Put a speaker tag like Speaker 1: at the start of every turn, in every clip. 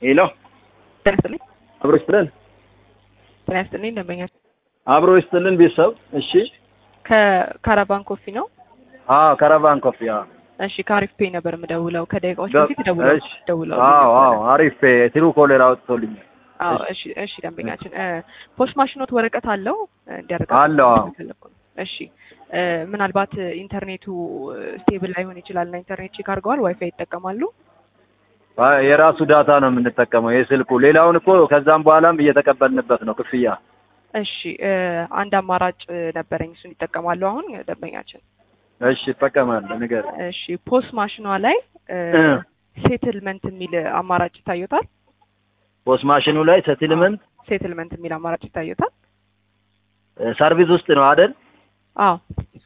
Speaker 1: ሄሎ
Speaker 2: ጤና ይስጥልኝ።
Speaker 1: አብሮ ይስጥልን።
Speaker 2: ጤና ይስጥልኝ ደንበኛ
Speaker 1: አብሮ ይስጥልን ቤተሰብ። እሺ
Speaker 2: ከካራቫን ኮፊ ነው።
Speaker 1: አዎ ካራቫን ኮፊ። አዎ
Speaker 2: እሺ ከአሪፍ ፔይ ነበር የምደውለው ከደቂቃዎች
Speaker 1: ገብ-
Speaker 2: በፊት ደውለው
Speaker 1: እሺ።
Speaker 2: ደውለው
Speaker 1: አዎ አዎ አሪፍ ትሩ ኮሌራ አውጥቶልኛል።
Speaker 2: አዎ እሺ እሺ ደንበኛችን እ ፖስት ማሽኖት ወረቀት አለው እንዲያደርጋ
Speaker 1: አለው፣ አዎ።
Speaker 2: እሺ እ ምናልባት ኢንተርኔቱ ስቴብል ላይሆን ይችላል እና ኢንተርኔት ቼክ አድርገዋል ዋይፋይ ይጠቀማሉ
Speaker 1: አይ፣ የራሱ ዳታ ነው የምንጠቀመው የስልኩ። ሌላውን እኮ ከዛም በኋላም እየተቀበልንበት ነው ክፍያ።
Speaker 2: እሺ እ አንድ አማራጭ ነበረኝ እሱን ይጠቀማሉ አሁን ደንበኛችን
Speaker 1: እሺ እጠቀማለሁ። ንገር።
Speaker 2: እሺ ፖስት ማሽኗ ላይ
Speaker 1: እ
Speaker 2: ሴትልመንት የሚል አማራጭ ይታዩታል
Speaker 1: ፖስት ማሽኑ ላይ ሰትልመንት
Speaker 2: ሴትልመንት የሚል አማራጭ ይታዩታል
Speaker 1: ሰርቪስ ውስጥ ነው አይደል?
Speaker 2: አዎ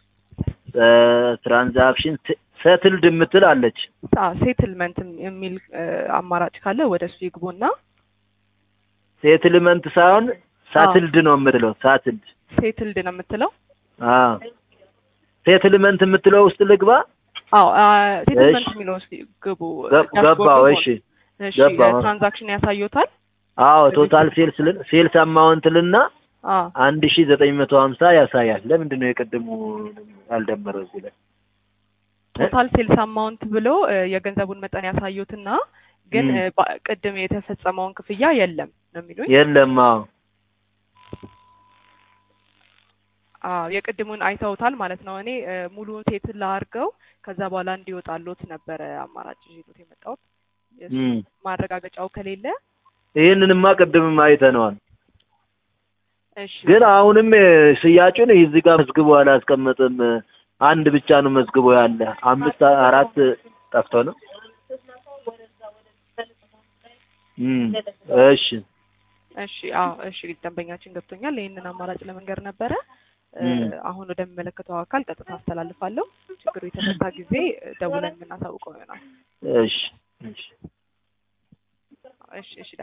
Speaker 1: ትራንዛክሽን ሰትልድ የምትል አለች።
Speaker 2: ሴትልመንት የሚል እ አማራጭ ካለ ወደ እሱ ይግቡና
Speaker 1: ሴትልመንት ሳይሆን ሳትልድ ነው የምትለው። ሳትልድ
Speaker 2: ሴትልድ ነው የምትለው
Speaker 1: አዎ ሴትልመንት የምትለው ውስጥ ልግባ።
Speaker 2: አዎ ሴትልመንት
Speaker 1: እሺ።
Speaker 2: የሚለው ውስጥ ግቡ
Speaker 1: ገብ- ገባው። እሺ
Speaker 2: እሺ
Speaker 1: ገባሁ።
Speaker 2: ትራንዛክሽን ያሳዩታል
Speaker 1: አዎ ቶታል ሴልስ ልን ሴልስ አማውንት ልና
Speaker 2: አዎ
Speaker 1: አንድ ሺ ዘጠኝ መቶ ሀምሳ ያሳያል። ለምንድን ነው የቅድሙ ያልደመረው እዚህ ላይ?
Speaker 2: ቶታል ሴልስ አማውንት ብሎ እ የገንዘቡን መጠን ያሳዩትና ግን
Speaker 1: ም።
Speaker 2: እ ባ- ቅድም የተፈጸመውን ክፍያ የለም ነው የሚሉኝ
Speaker 1: የለም። አዎ
Speaker 2: አዎ የቅድሙን አይተውታል ማለት ነው። እኔ እ ሙሉውን ሴትል ላድርገው ከዛ በኋላ እንዲወጣሎት ነበረ አማራጭ ይዞት የመጣሁት የእሱ
Speaker 1: ም።
Speaker 2: ማረጋገጫው ከሌለ
Speaker 1: ይህንንማ ቅድምም አይተነዋል።
Speaker 2: እሺ
Speaker 1: ግን አሁንም እ ሽያጩን እዚህ ጋር መዝግቦ አላስቀመጥም። አንድ ብቻ ነው መዝግቦ ያለ። አምስት አራት ጠፍቶ ነው። እም እሺ
Speaker 2: እሺ አዎ እሺ ደንበኛችን ገብቶኛል። ይህንን አማራጭ ለመንገር ነበረ እ
Speaker 1: ም።
Speaker 2: አሁን ወደሚመለከተው አካል ቀጥታ አስተላልፋለሁ። ችግሩ የተፈታ ጊዜ እ ደውለን የምናሳውቀው ይሆናል።
Speaker 1: እሺ እሺ
Speaker 2: እሺ እሺ